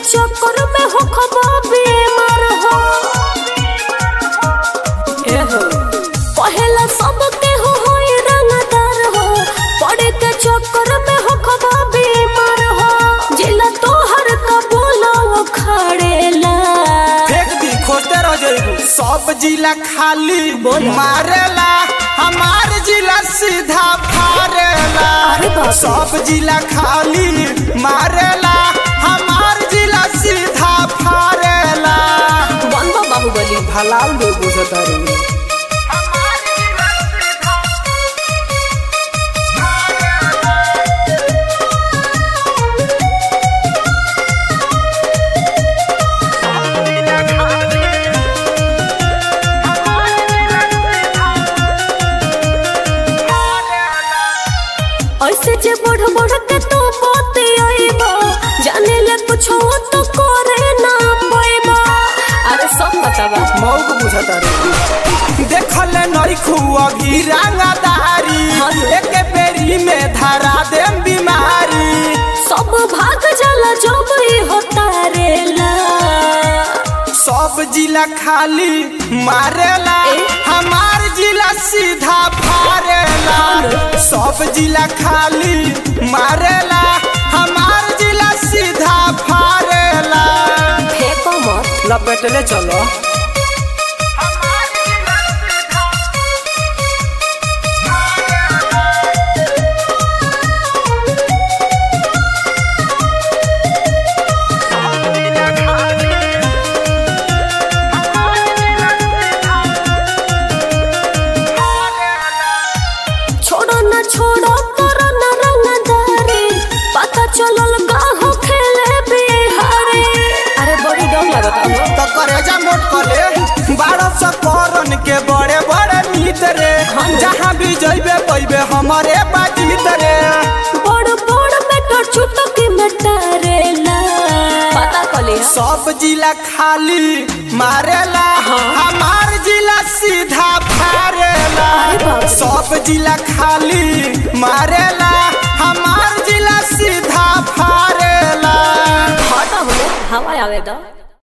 चक्कर में हो खबा बीमार हो ए हो पहला सब के हो होई रंगदार हो पड़े के चक्कर में हो खबा बीमार हो जिला तोहर का बोला खड़ेला फेंक दी खोजते रह जाइबू सब जिला खाली बोला। मारेला हमार जिला सीधा फारेला अरे बाप रे। सब जिला खाली मारेला हमार जिला सीधा फारेला बनबा बाहुबली भलाल दे बुझतारू ऐसे जे बढ़ बढ़ के तो बात आईबा जाने ले कुछ हो तो करे ना पाईबा अरे सब बतावा मौक बुझतारू देखल नई खुआ भी रंगदारी हाँ जी। एक बेरी में धरा देम बीमारी सब भाग जाला जब ही होता रेला सब जिला खाली मारेला ए? हमार जिला सीधा फारेला हाँ। सब जिला खाली मारेला हमार जिला सीधा फारेला फेंको मत लपेटले चलो छोड़ो ना छोड़ो करो ना रंगदारी पता चलल गाहो खेले बिहारी अरे बड़ी डर लगता हो तो करेजा मोट करे बारह सौ करन के बड़े बड़े मित्र रे हाँ। जहाँ भी जइबे पैबे हमारे बाजीत रे बड़ बड़ बेटर छुटकी में डरेला पता कली सब जिला खाली मारेला हाँ। हमार जिला सीधा फारेला अरे बाप रे। सब जिला खाली मारेला हमार जिला सीधा फारेला हटा हो हवा आवे दो